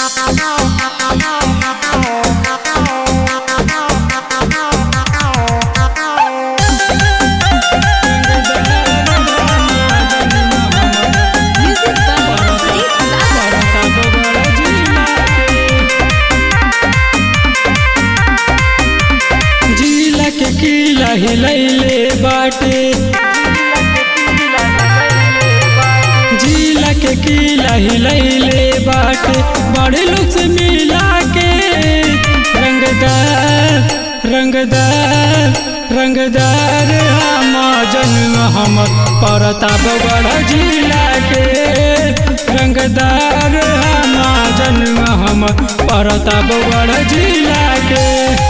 Music by Sadiq Sagar. जिला के किला हिलैले बाटे जिला के किला हिलैले बाटे बड़े लोग से मिला के रंगदार रंगदार रंगदार हम जन्म हमर परताप गढ़ जिला के रंगदार हम जन्म हमर परताप गढ़ जिला के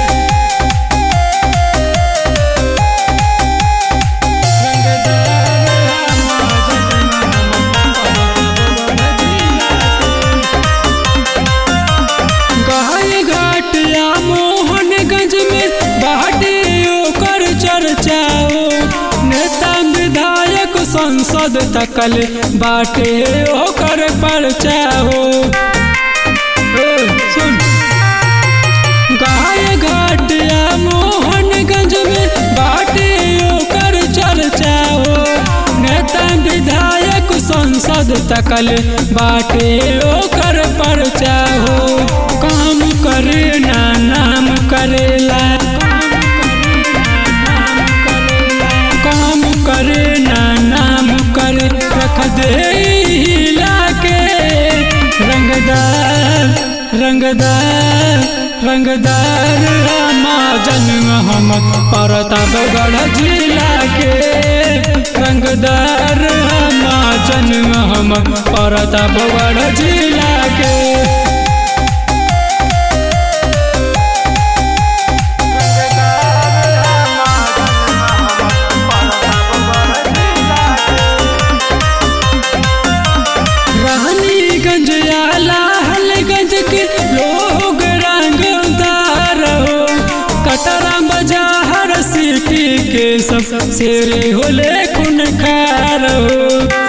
गाय घाट या मोहनगंज में बाटे ओकर चर्चाओ नेता विधायक संसद तकल बाटे ओकर परचाओ सुन गाय घाट या मोहनगंज में बाटे ओकर चर्चाओ नेता विधायक संसद तकल बाटे ओकर परचाओ काम करे ना नाम करेला काम करे ना नाम करे रख दे हिला के रंगदार रंगदार रंगदार रामा जन्म हम परतापगढ़ जिला के रंगदार रामा जन्म हम परतापगढ़ जिला के रानीगंज या लालगंज के लोग रंगदार हो कटरा बाजार सिटी के सब शेरे होले खुनखार हो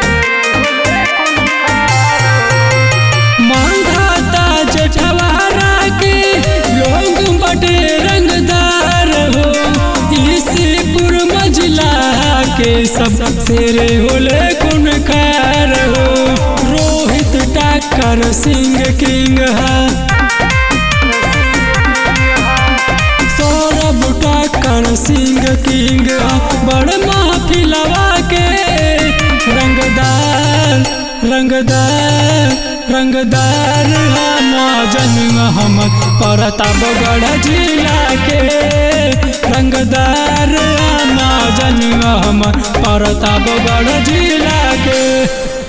मांधाता जेठवारा के लोग बड़े रंगदार हो इसीपुर मजला के सब शेरे होले खुनखार हो रोहित टाकर सिंह किंग है सौरभ टाकर सिंह किंग है बड़ महफिलवा के रंगदार रंगदार रंगदार हम जन्म हम परतापगढ़ जिला के रंगदार हम जन्म हम परतापगढ़ जिला के